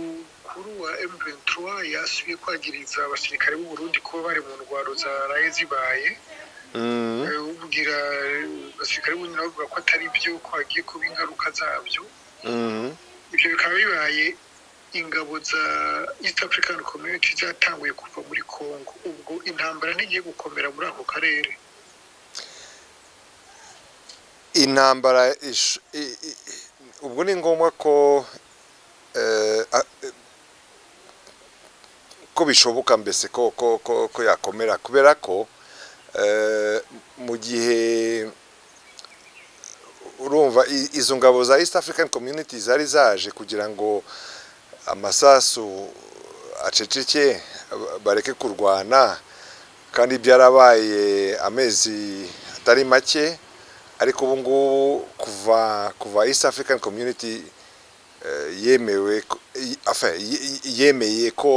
mukuru wa M23 yasubiye kwagiriza abasirikare b'u Burundi kuba bari mu ndwaro zaraye zibaye ubwira abasirikare b'u Burundi bavuga ko atari byo ko hagiye kuba ingaruka zabyo ibyo bikaba bibaye ingabo za East African Community zatanguye kuva muri Congo ubwo intambara ntigiye gukomera muri ako karere intambara ubwo ni ngombwa ko ko bishoboka mbese ko ko yakomera kubera ko mu gihe urumva izo ngabo za east african community zari zaje kugira ngo amasasu aceceke bareke kurwana kandi byarabaye amezi atari make ariko ubu ngubu kuva kuva east african community yemewe yemeye ko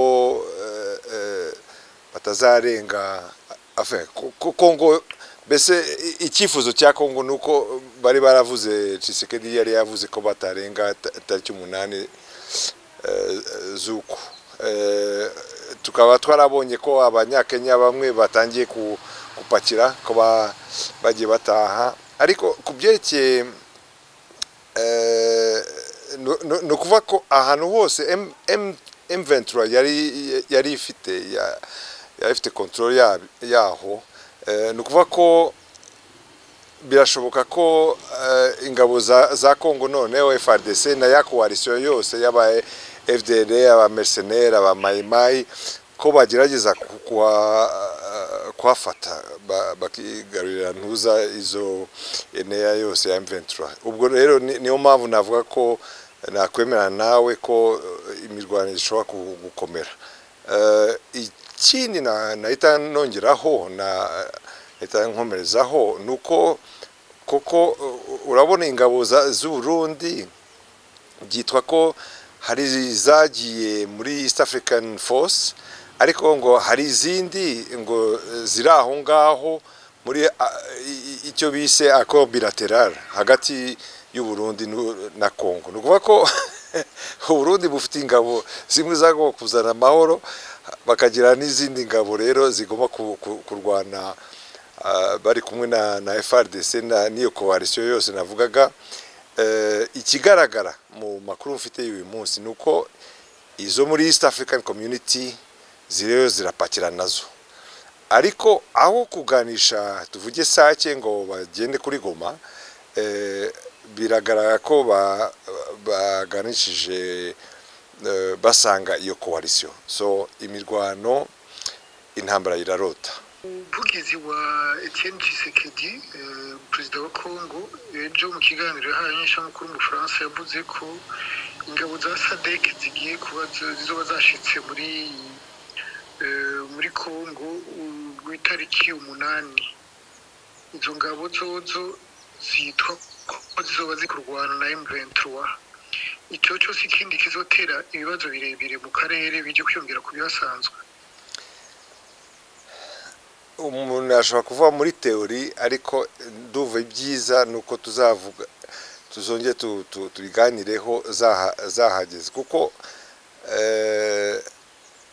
batazarenga kongo mbese icyifuzo cya kongo ni uko bari baravuze cisekedi yari yavuze ko batarenga tariki umunani z'uku tukaba twarabonye ko abanyakenya bamwe batangiye gupakira ko bagiye bataha ariko ku byerekeye ni ukuvuga ko ahantu hose emventura yari ifite yari ifite kontorori yaho ni ukuvuga ko birashoboka ko ingabo za kongo noneho frdc na ya koalisiyo yose y'aba fdr abamerseneri abamayimayi ko bagerageza kuhafata bakigarurira ntuza izo eneya yose ya emventura ubwo rero niyo mpamvu navuga ko nakwemera nawe ko imirwano ishobora gukomera ikindi nahita nongeraho nahita nkomerezaho ni uko koko urabona ingabo z'uburundi byitwa ko hari izagiye muri east african force ariko ngo hari izindi ngo ziri aho ngaho muri icyo bise ako bilateral hagati y'uburundi na congo ni ukuvuga ko uburundi bufite ingabo zimwe zagomba kuzana amahoro bakagira n'izindi ngabo rero zigomba kurwana bari kumwe na frdc n'iyo koalisiyo yose navugaga ikigaragara mu makuru mfite y'uyu munsi ni uko izo muri east african community ziriyo zirapakira nazo ariko aho kuganisha tuvuge sake ngo bagende kuri goma biragaragara ko baganishije basanga iyo koalisiyo so imirwano intambara irarota umuvugizi wa Etienne Tshisekedi perezida wa kongo ejo mu kiganiro yahaye inyeshamukuru mu bufaransa yavuze ko ingabo za sadek zigiye kuba zizoba zashyitse muri muri kongo ku itariki umunani izo ngabo zozo zitwa ko zizoba zikurwana na M23 icyo cyose ikindi kizotera ibibazo birebire mu karere bijye kwiyongera ku bihasanzwe umuntu ashobora kuvuga muri teori ariko nduva ibyiza ni uko tuzavuga tuzongere tubiganireho zahageze kuko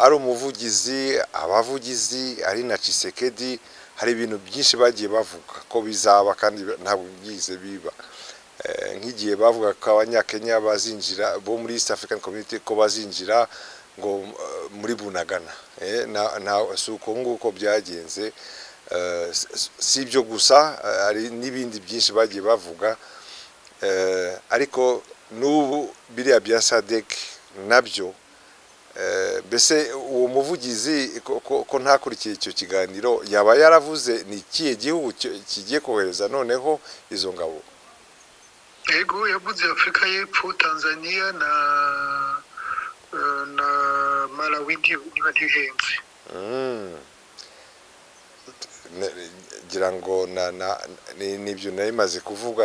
ari umuvugizi abavugizi ari na cisekedi hari ibintu byinshi bagiye bavuga ko bizaba kandi ntabwo byize biba nk'igihe bavuga ko abanyakenya bazinjira bo muri east african community ko bazinjira ngo muri bunagana si uko nguko byagenze si ibyo gusa hari n'ibindi byinshi bagiye bavuga ariko n'ubu biriya bya sadek nabyo mbese uwo muvugizi ko ntakurikiye icyo kiganiro yaba yaravuze ni ikihe gihugu kigiye kohereza noneho izo ngabo yego yavuze afurika y'epfo tanzania na na malawi niba ntibihenze ngira ngo n'ibyo nari maze kuvuga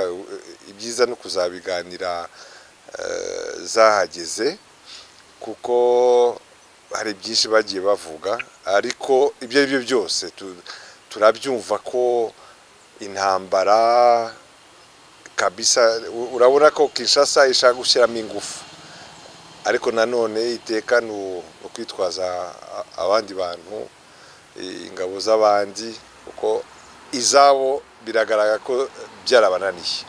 ibyiza no kuzabiganira zahageze kuko hari byinshi bagiye bavuga ariko ibyo ari byo byose turabyumva ko intambara kabisa urabona ko kinshasa ishaka gushyiramo ingufu ariko nanone iteka ni ukwitwaza abandi bantu ingabo z'abandi kuko izabo biragaragara ko byarabananiye